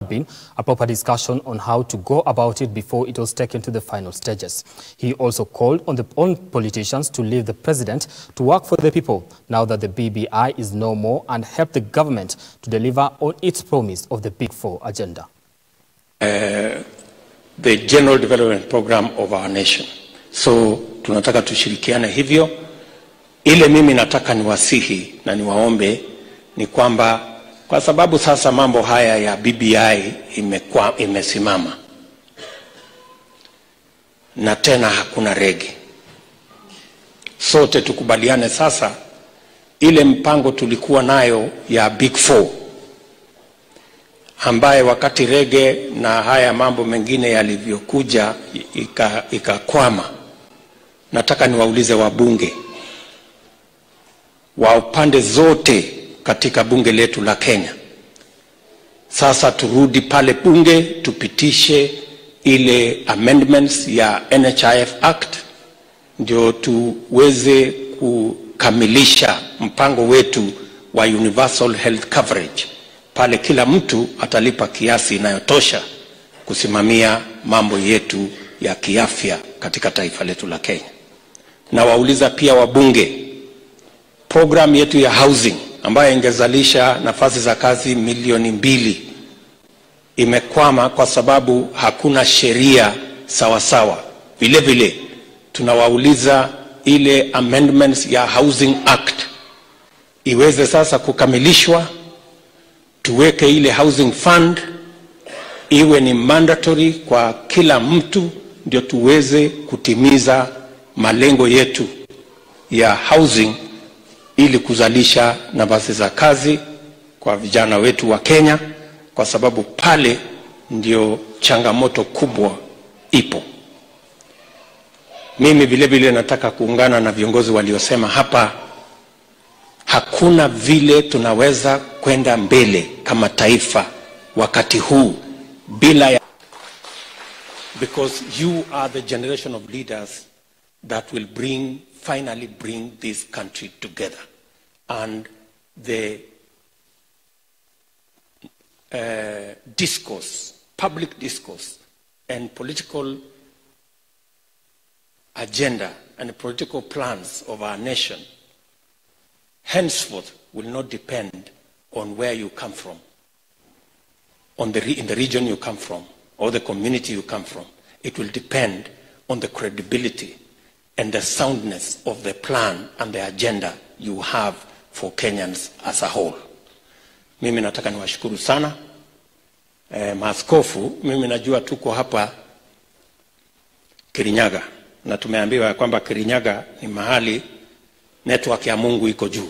been a proper discussion on how to go about it before it was taken to the final stages. He also called on the on politicians to leave the president to work for the people now that the BBI is no more and help the government to deliver on its promise of the Big Four agenda. Uh, the general development program of our nation. So tunataka tushirikiane hivyo. Ile mimi nataka niwasihi na niwaombe ni kwamba kwa sababu sasa mambo haya ya BBI imekwa, imesimama na tena hakuna rege, sote tukubaliane sasa, ile mpango tulikuwa nayo ya Big Four ambaye wakati rege na haya mambo mengine yalivyokuja ikakwama, nataka niwaulize wabunge wa upande zote katika bunge letu la Kenya. Sasa turudi pale bunge tupitishe ile amendments ya NHIF Act ndio tuweze kukamilisha mpango wetu wa universal health coverage. Pale kila mtu atalipa kiasi inayotosha kusimamia mambo yetu ya kiafya katika taifa letu la Kenya. Na wauliza pia wabunge, program yetu ya housing ambayo ingezalisha nafasi za kazi milioni mbili imekwama kwa sababu hakuna sheria sawasawa. Vile vile tunawauliza ile amendments ya Housing Act iweze sasa kukamilishwa, tuweke ile housing fund iwe ni mandatory kwa kila mtu, ndio tuweze kutimiza malengo yetu ya housing ili kuzalisha nafasi za kazi kwa vijana wetu wa Kenya, kwa sababu pale ndio changamoto kubwa ipo. Mimi vile vile nataka kuungana na viongozi waliosema hapa, hakuna vile tunaweza kwenda mbele kama taifa wakati huu bila ya because you are the generation of leaders that will bring finally bring this country together. And the uh, discourse, public discourse, and political agenda and political plans of our nation henceforth will not depend on where you come from, on the re- in the region you come from, or the community you come from. It will depend on the credibility and the soundness of the plan and the agenda you have for Kenyans as a whole. Mimi nataka niwashukuru sana e, maaskofu. Mimi najua tuko hapa Kirinyaga na tumeambiwa ya kwamba Kirinyaga ni mahali network ya Mungu iko juu,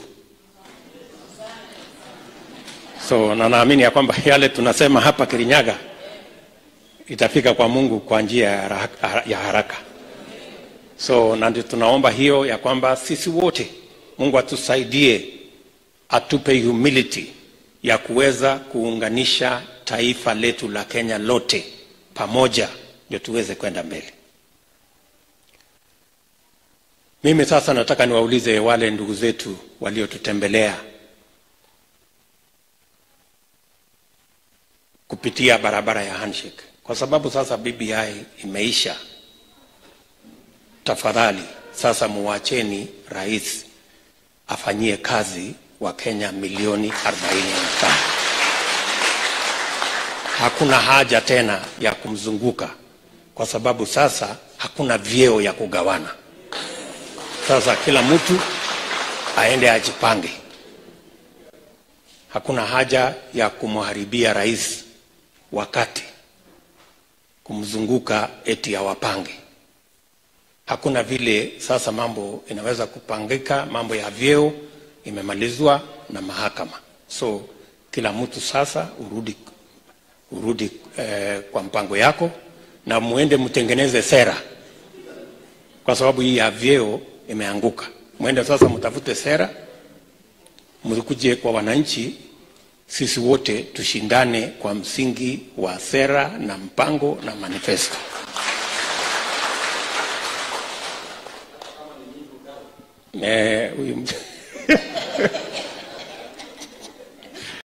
so na naamini ya kwamba yale tunasema hapa Kirinyaga itafika kwa Mungu kwa njia ya haraka, ya haraka. So na ndio tunaomba hiyo ya kwamba sisi wote Mungu atusaidie, atupe humility ya kuweza kuunganisha taifa letu la Kenya lote pamoja, ndio tuweze kwenda mbele. Mimi sasa nataka niwaulize wale ndugu zetu waliotutembelea kupitia barabara ya handshake, kwa sababu sasa BBI imeisha. Tafadhali sasa muwacheni rais afanyie kazi wa Kenya milioni 45. Hakuna haja tena ya kumzunguka, kwa sababu sasa hakuna vyeo ya kugawana. Sasa kila mtu aende ajipange. Hakuna haja ya kumharibia rais wakati kumzunguka eti awapange. Hakuna vile sasa mambo inaweza kupangika. Mambo ya vyeo imemalizwa na mahakama, so kila mtu sasa urudi, urudi eh, kwa mpango yako na muende mtengeneze sera, kwa sababu hii ya vyeo imeanguka. Mwende sasa mtafute sera, mkuje kwa wananchi, sisi wote tushindane kwa msingi wa sera na mpango na manifesto. Eh, huyu